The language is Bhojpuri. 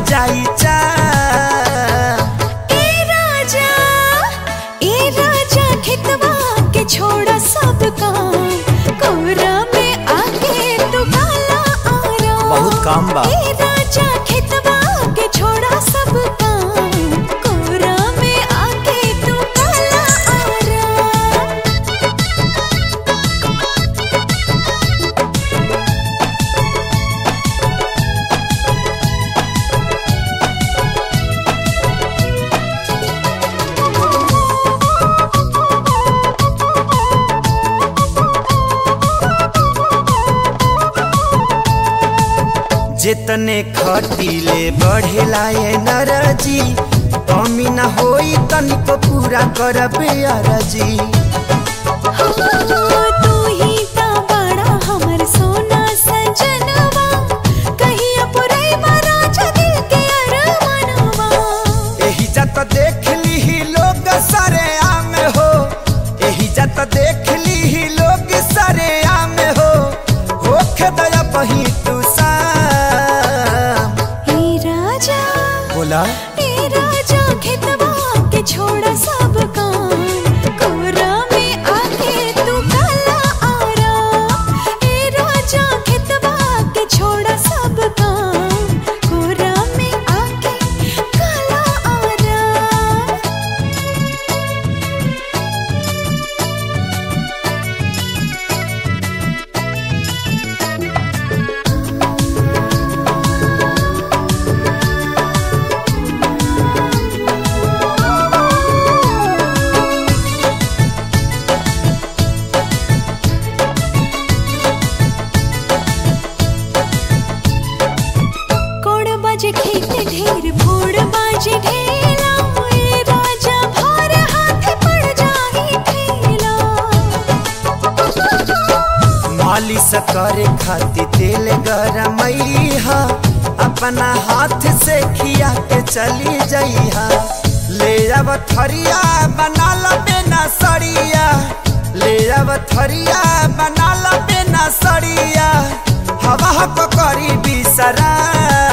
जाई चा ए राजा ए राजा खेतवा के छोड़ा सब काम कोरा में आके तू काला आराम बहुत काम बा। ए राजा खेतवा के छोड़ा सब काम कोरा में आके तू काला आराम जितने खटीले बढ़ेला ये नरजी कमी न होई तनिको पूरा करबे अरजी तू ही ता बड़ा हमर सोना सजनवा कहिया पुरैबा राजा दिल के अरमानवा एही जत देख ली लोग सरे आम हो एही जत देख ली लोग सरे आम हो होखे दया बही तू शाम हे राजा बोला हे राजा खेतवा के छोड़ा सब काम कोरा में आके तू काला आराम हे राजा खेतवा के छोड़ा सब काम कोरा में आके काला आराम कोड़ बाजे खेत ढेर फोड़ बाजे ढेला ए राजा भार हाथ पड़ जाही ठेला मालिश करे खातिर तेल गरमैहा अपना हाथ से खिया के चली जइहा ले अब थरिया बना ला बेना सड़िया ले अब थरिया बना ला बेना सड़िया हवा को करी बिसरा